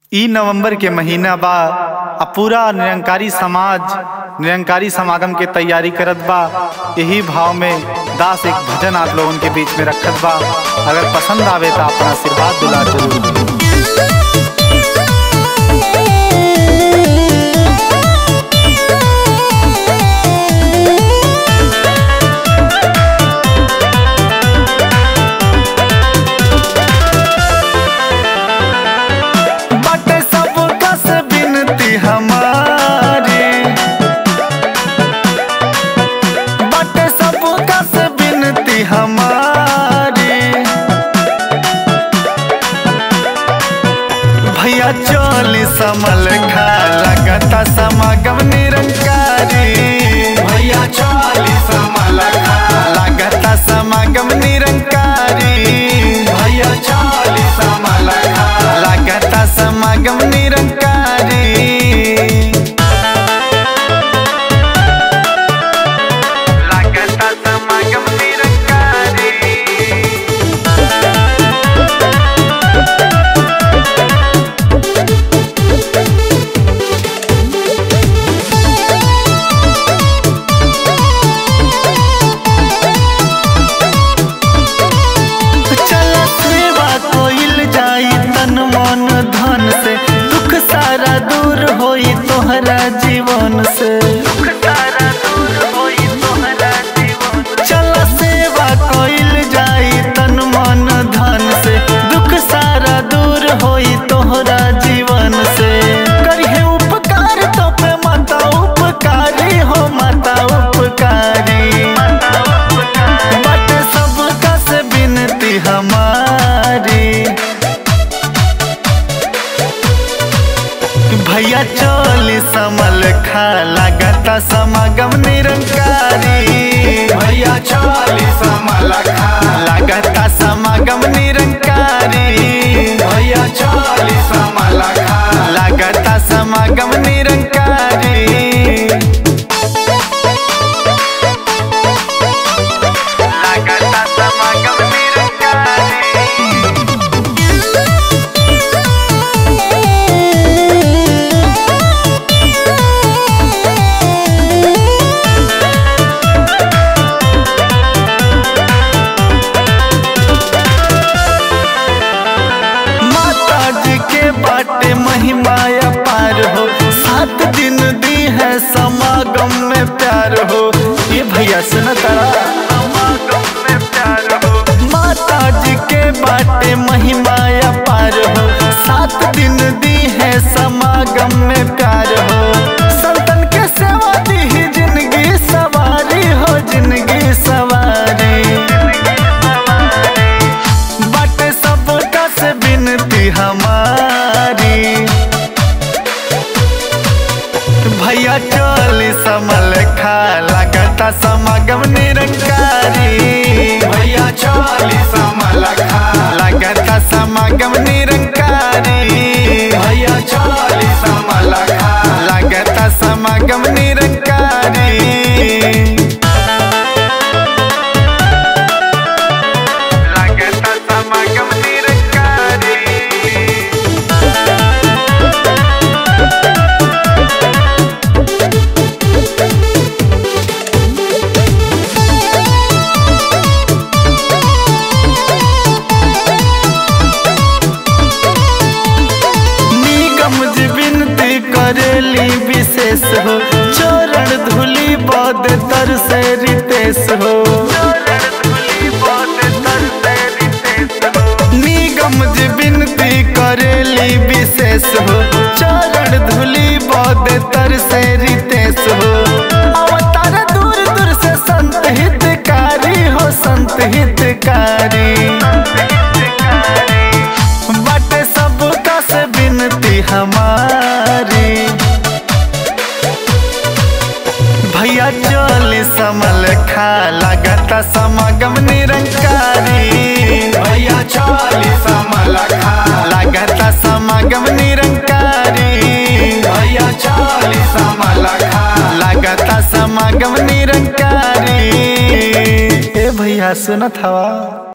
ई नवंबर के महीना बा आ पूरा निरंकारी समाज निरंकारी समागम के तैयारी करत बा यही भाव में दास एक भजन आप लोगन के बीच में रखत बा अगर पसंद आवे तो अपना आशीर्वाद दुला जरूर दें। बाटे सबका से बिनती हमारी बाटे सबका से बिनती हमारी भैया चोली समल खा लगता समागम निरंकारी भैया चाली समल खा लगता समागम निरंकारी भैया चाली समल खा लगता समागम निरंकारी लगता समागम निरंकारी चल सेवा कोइल जाई तन मन धन से दुख सारा दूर होई तोहरा जीवन से दुख सारा दूर होई तोहरा जीवन चल सेवा कोइल जाई तन मन धन से दुख सारा दूर होई तोहरा जीवन से करिहे उपकार तो पे माता उपकारी हो माता उपकारी बट सबका से बिनती हमारी भैया चोली समल खा लगता समागम निरंकारी भैया चाली समल खा लगता समागम निरंकारी भैया चाली समल खा लगता समागम निरंकारी लगता समागम निरंकारी माता जी के बाटे महिमाया पार हो सात दिन दी है समागम में प्यार हो ये भैया सुन तारा समागम में प्यार हो माता जी के बाटे महिमाया पार हो सात दिन दी है समागम में प्यार हो संतन के सेवा दी ही जिंदगी सवारी हो जिंदगी सवारी बट सबका से बिनती हमारी भैया चोली समल खा लगता समागम निरंकारी भैया चाली समल खा लगता समागम निरंकारी भैया चाली समल खा लगता समागम निरंकारी लगता समागम निरंकारी निगम जी विनती करेली विशेष हो चरण धूली बद तर से रितेश हो निगम जी विनती करेली विशेष हो चरण धूली बद तर से रितेश हो अवतार दूर दूर से संत हितकारी हो संत हितकारी बट सबका से बिनती हमारी भैया चोली समल खा लगता समागम निरंकारी भैया चाली समल खा लगता समागम निरंकारी भैया चाली समल खा लगता समागम निरंकारी ए भैया सुनत हवा